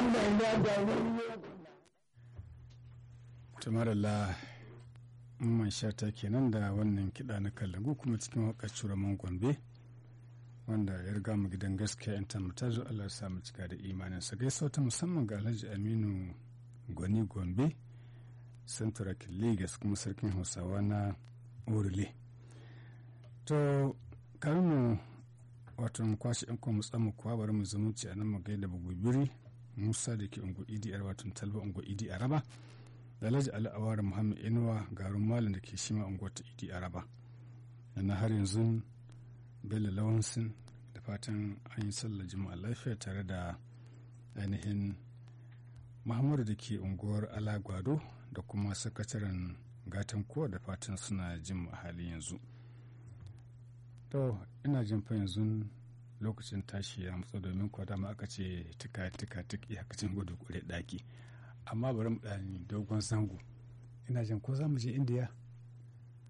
wannan ya gani tumarala man shata kenan da wannan kiɗa na kallagu kuma cikin wakar curaman gombe wanda ya riga mu gidan gaskiya yan ta zo allah sa mu cika da imanin sa gaisa ta musamman ga alhaji aminu gwani gombe central lagos kuma sarkin hausawa na orile to karin mu wato kwashe yan kuma tsamu kuwa bari mu zumunci a nan mu gaida bugubiri musa da ke ungu idi yar wato talba ungu idi araba da alhaji ali awara muhammad inuwa garin malam da ke shima unguwar ta idi araba na har yanzu bello lawansin da fatan an yi sallar juma'a lafiya tare da ainihin muhammadu da ke unguwar alagwado da kuma sakataren gatan kowa da fatan suna jin a halin yanzu to ina jin fa yanzu lokacin tashi ya matsa domin kuwa dama aka ce tika tika tik iyakacin gudu kure daki amma bari mu ɗani dogon zango ina jin ko za mu je indiya